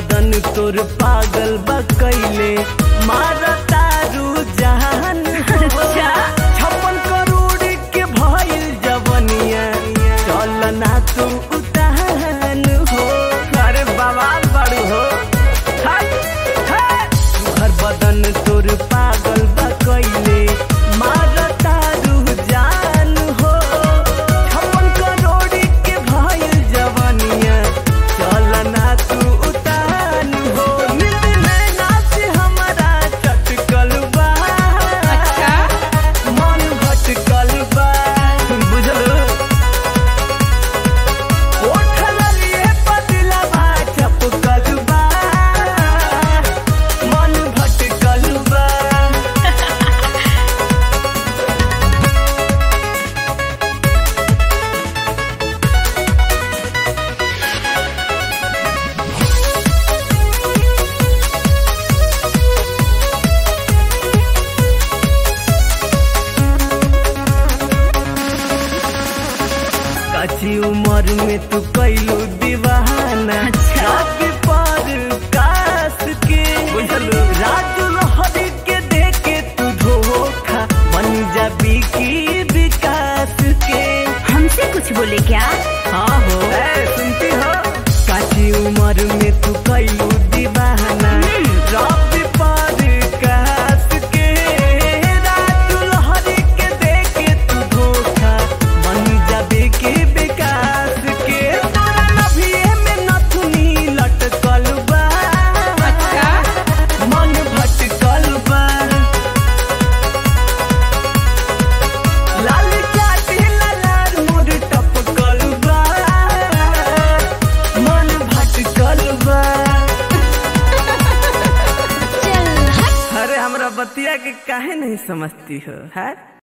बदन तोर पागल बकैले मारा तारू जहान अच्छा। छप्पन करोड़ के भइल जवनिया चल ना तू उतान हो अरे बवाल बड़ू हो हाय, हाय। हर बदन तोर पागल बकैले मारा तारू जान हो छप्पन करोड़ के भइल जवनिया चल ना तू उतान हो नींद नैना से हमरा चटकल बा अच्छा मन भटकल बा बुझलो ओठल लिए पतला बा चपकल बा मन भटकल बा कच्ची उम्र में तू कैलू दीवाना अच्छा। रात पर कास के बुझलू राजू लहरी के देके तू धोखा बन जा की विकास के हमसे कुछ बोले क्या हाँ हो ए, सुनती हो काची उम्र में तू कैलू दीवाना रात पर कास के राजू लहरी के देके तू धोखा बन जाबे के विकास के तोरा नभिए में नथुनी लटकल बा अच्छा मन भटकल बा लाल चाटी लालार मोर टपकल बा मन भटकल बा चल हट अरे हमरा बतिया के काहे नहीं समझती हो है